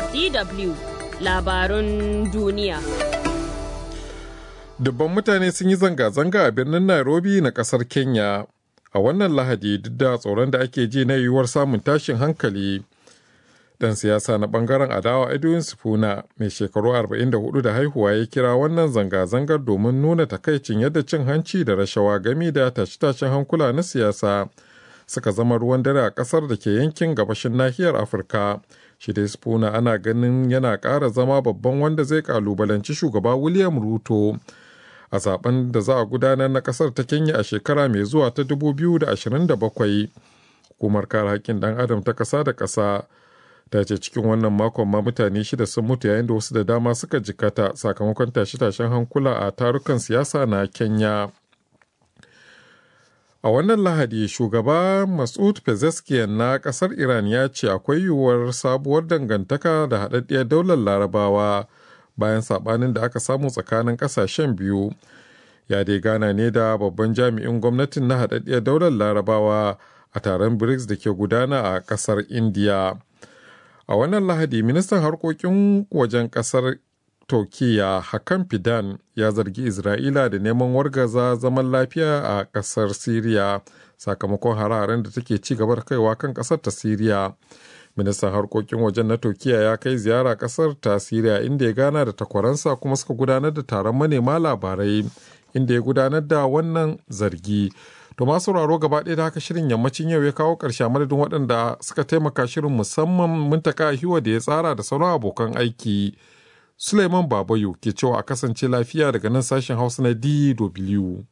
DW labarun duniya. Dubban mutane sun yi zanga-zanga a birnin Nairobi na kasar Kenya a wannan lahadi duk da tsoron da ake ji na yiwuwar samun tashin hankali. Dan siyasa na bangaren adawa Edwin Sifuna mai shekaru 44 da haihuwa ya kira wannan zanga-zangar domin nuna takaicin yadda cin hanci da rashawa gami da tashe-tashen hankula na siyasa suka zama ruwan dare a kasar da ke yankin gabashin nahiyar Afirka. Shi dai Sifuna ana ganin yana ƙara zama babban wanda zai kalubalanci shugaba William Ruto. a zaben da za a gudanar na kasar ta kenya a shekara mai zuwa ta 2027 hukumar kare haƙƙin ɗan adam ta ƙasa da ƙasa ta ce cikin wannan makon ma mutane shida sun mutu yayin da wasu da dama suka jikata sakamakon tashe-tashen hankula a tarukan siyasa na kenya a wannan lahadi shugaba masud pezeshkian na ƙasar iran ya ce akwai yiwuwar sabuwar dangantaka da haɗaɗɗiyar daular larabawa bayan sabanin da aka samu tsakanin kasashen biyu ya dai gana ne da babban jami'in gwamnatin na haɗaɗɗiyar daular larabawa a taron brics da ke gudana a ƙasar india a wannan lahadi ministan harkokin wajen ƙasar turkiya hakan fidan ya zargi isra'ila da neman wargaza zaman lafiya a ƙasar siriya sakamakon hare-haren da take ci gaba da kaiwa kan ƙasar ta siriya ministan harkokin wajen na turkiya ya kai ziyara kasar ta siriya inda ya gana da takwaransa kuma suka gudanar da taron manema labarai inda ya gudanar da wannan zargi to masu sauraro gaba ɗaya da haka shirin yammacin yau ya kawo ƙarshe madadin waɗanda suka taimaka shirin musamman muntaka hiwa da ya tsara da sauran abokan aiki suleiman babayo ke cewa a kasance lafiya daga nan sashen hausa na dw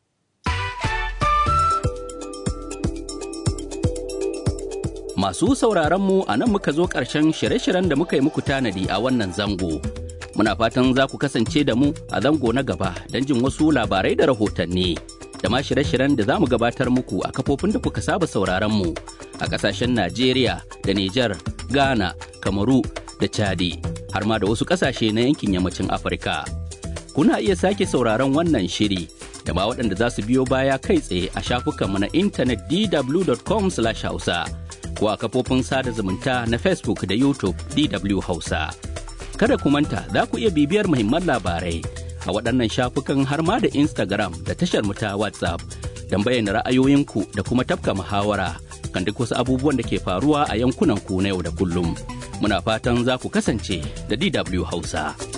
Masu sauraron mu a nan muka zo ƙarshen shirye-shiryen da muka yi muku tanadi a wannan zango. Muna fatan za ku kasance da mu a zango na gaba don jin wasu labarai da rahotanni. Da ma shirye-shiryen da za mu gabatar muku a kafofin da kuka saba sauraron mu a ƙasashen Najeriya da Nijar, Ghana, Kamaru da Chadi, har ma da wasu ƙasashe na yankin yammacin Afirka. Kuna iya sake sauraron wannan shiri da ma waɗanda za su biyo baya kai tsaye a shafukanmu na intanet dw.com/hausa. ko a kafofin sada zumunta na Facebook da YouTube DW Hausa. Kada ku manta za ku iya bibiyar muhimman labarai a waɗannan shafukan har ma da Instagram da tashar mu ta WhatsApp don bayyana ra'ayoyinku da kuma tafka muhawara kan duk wasu abubuwan da ke faruwa a yankunan ku na yau da kullum. Muna fatan za ku kasance da DW Hausa.